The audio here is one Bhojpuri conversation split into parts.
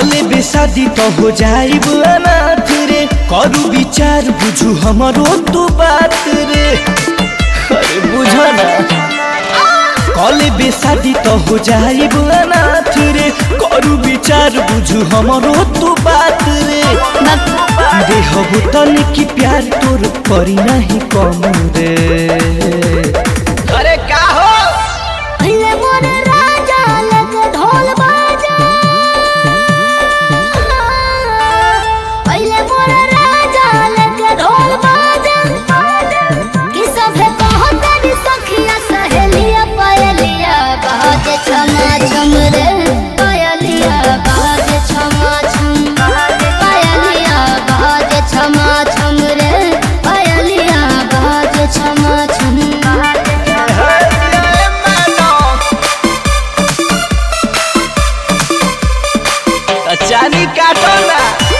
कले बेसादी तो हो जाइब अनाथ रे करू विचार बुझू हमरो तू बात रे अरे बुझ ना कले बेसादी तो हो जाइब अनाथ रे करू विचार बुझू हमरो तू बात रे देहबु तन की प्यार तोर करी नहीं कम रे अरे का हो पहले मोर राजा लग ढोल बाजा पहले मोर राजा लग ढोल बाजा कि सभे कहत रे सखिया सहेलिया पायलिया बाजे छमा छम रे पायलिया बाजे छमा छम पायलिया बाजे छमा छम रे पायलिया बाजे छमा छम चानी काटो ना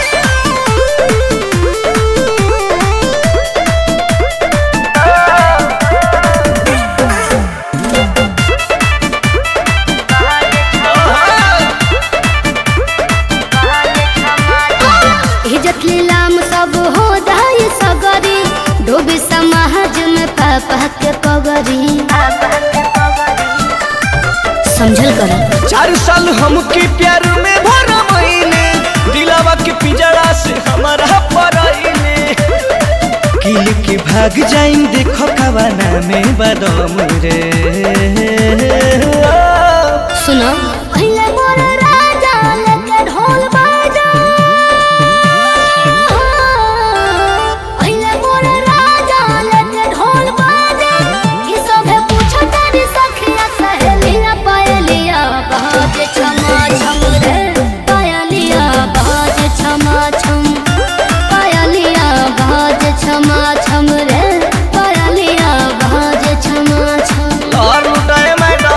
इज्जत लीलाम सब हो दाय सगरी डूबी समाज में पापा के पगरी समझल कर चार साल हमके प्यार में भर महीने दिलावा के पिजड़ा से हमारा परईने किल के भाग जाइन देखो कवाना में बदम रे सुनो पहले मोर राजा लेके ढोल बाजा पहले मोर राजा लेके ढोल बाजा कि सभे पूछत रे सखिया सहेलिया पायलिया बाजे छमा छम रे पायलिया बाजे छमा छम पायलिया बाजे छमा छम रे पायलिया बाजे छमा छम और लुटाए मैडम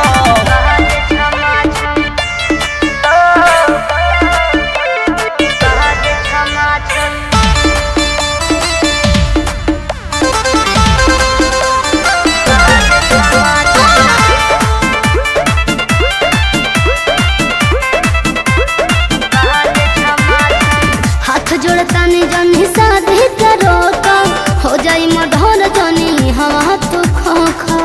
हाथ जोड़ता ने जनी शादी करो का हो जाई मधुर जनी हवा तो खो खो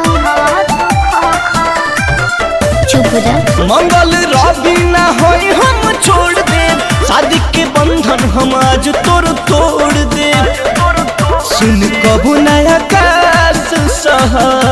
चुप हो जा मंगल रवि ना होई हम छोड़ दे शादी के बंधन हम आज तोर तोड़ दे सुन कबू नया काश सहा